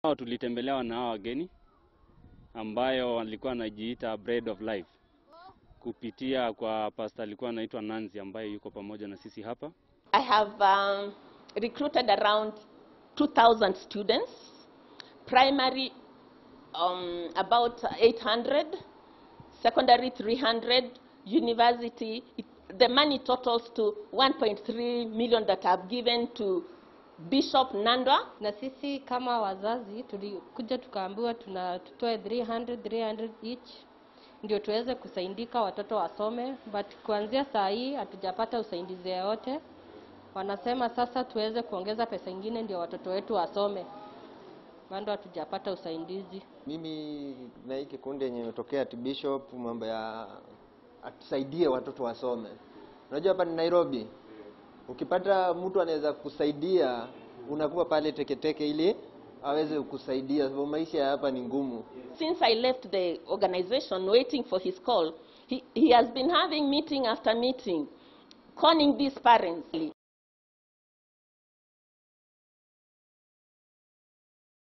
Hao tulitembelewa na hao wageni ambayo walikuwa wanajiita Bread of Life kupitia kwa pastor alikuwa anaitwa Nancy ambaye yuko pamoja na sisi hapa. I have um, recruited around 2,000 students, primary um, about 800, secondary 300, university. It, the money totals to 1.3 million that I've given to Bishop Nandwa. na sisi kama wazazi tulikuja tukaambiwa tuna tutoe 300 300 each ndio tuweze kusaidika watoto wasome but kuanzia saa hii hatujapata usaidizi yoyote wanasema sasa tuweze kuongeza pesa ingine ndio watoto wetu wasome bado hatujapata usaidizi Mimi na hii kikundi yenye imetokea ati Bishop, mambo ya atusaidie watoto wasome. Unajua hapa ni Nairobi, ukipata mtu anaweza kusaidia, unakuwa pale teketeke ili aweze kukusaidia, sababu maisha ya hapa ni ngumu. Since I left the organization waiting for his call, he, he has been having meeting after meeting, calling these parents.